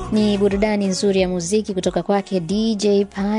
Ni burudani nzuri ya muziki kutoka kwake DJ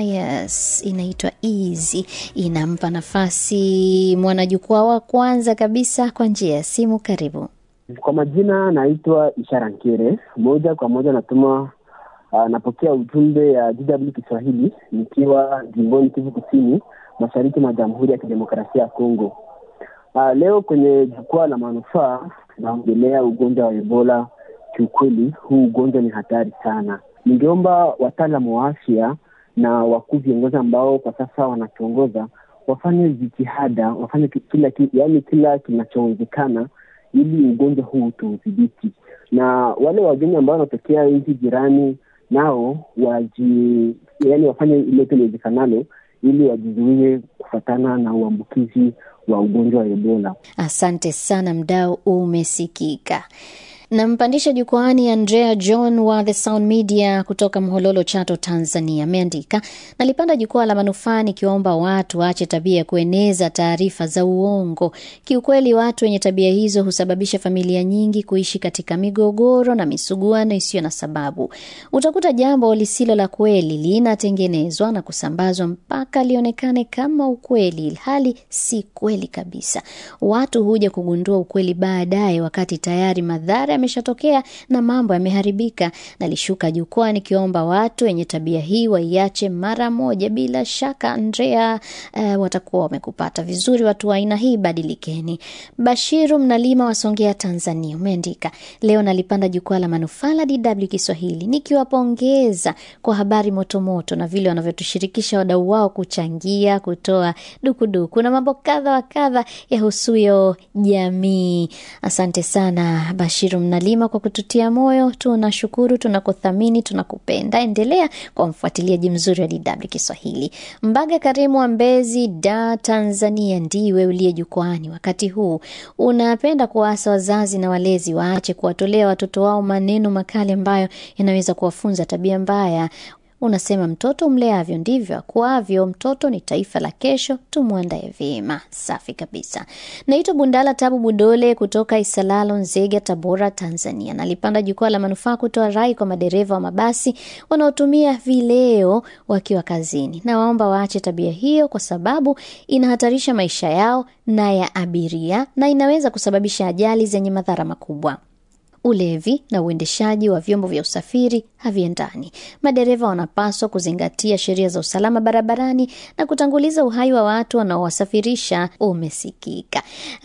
Pius, inaitwa Easy. Inampa nafasi mwanajukwaa wa kwanza kabisa kwa njia ya simu. Karibu. Kwa majina naitwa Ishara Nkere, moja kwa moja natuma uh, napokea ujumbe ya DW Kiswahili nikiwa jimboni Kivu Kusini, mashariki mwa Jamhuri ya Kidemokrasia ya Kongo. Uh, leo kwenye jukwaa la manufaa tunaongelea ugonjwa wa Ebola. Kiukweli huu ugonjwa ni hatari sana. Ningeomba wataalamu wa afya na wakuu viongozi ambao kwa sasa wanatuongoza wafanye jitihada, wafanye kila yaani kila kinachowezekana ili ugonjwa huu tuudhibiti, na wale wageni ambao wanatokea nchi jirani nao waji, yaani wafanye ilote liwezekanalo ili wajizuie kufatana na uambukizi wa ugonjwa wa Ebola. Asante sana, mdau umesikika. Nampandisha jukwaani Andrea John wa The Sound Media kutoka Mhololo, Chato, Tanzania. Ameandika, nalipanda jukwaa la manufaa nikiwaomba watu waache tabia ya kueneza taarifa za uongo. Kiukweli, watu wenye tabia hizo husababisha familia nyingi kuishi katika migogoro na misuguano isiyo na sababu. Utakuta jambo lisilo la kweli linatengenezwa na kusambazwa mpaka lionekane kama ukweli, hali si kweli kabisa. Watu huja kugundua ukweli baadaye, wakati tayari madhara yameshatokea na mambo yameharibika. Nalishuka jukwaa nikiomba watu wenye tabia hii waiache mara moja. Bila shaka Andrea, uh, watakuwa wamekupata vizuri. Watu wa aina hii badilikeni. Bashiru Mnalima wa Songea, Tanzania, umeandika leo nalipanda jukwaa la manufaa la DW Kiswahili nikiwapongeza kwa habari motomoto na vile wanavyotushirikisha wadau wao kuchangia, kutoa dukuduku na mambo kadha wa kadha yahusuyo jamii. Asante sana Bashiru Mnalima kwa kututia moyo. Tunashukuru, tunakuthamini, tunakupenda. Endelea kwa mfuatiliaji mzuri wa DW Kiswahili. Mbaga Karimu wa Mbezi, Da, Tanzania, ndiwe uliye jukwani wakati huu. Unapenda kuwaasa wazazi na walezi waache kuwatolea watoto wao maneno makali ambayo yanaweza kuwafunza tabia mbaya. Unasema mtoto mleavyo ndivyo akuavyo. Mtoto ni taifa la kesho, tumwandae vyema. Safi kabisa. Naitwa Bundala Tabu Budole kutoka Isalalo, Nzega, Tabora, Tanzania. Nalipanda jukwaa la manufaa kutoa rai kwa madereva wa mabasi wanaotumia vileo wakiwa kazini. Nawaomba waache tabia hiyo, kwa sababu inahatarisha maisha yao na ya abiria na inaweza kusababisha ajali zenye madhara makubwa. Ulevi na uendeshaji wa vyombo vya usafiri haviendani. Madereva wanapaswa kuzingatia sheria za usalama barabarani na kutanguliza uhai wa watu wanaowasafirisha. Umesikika.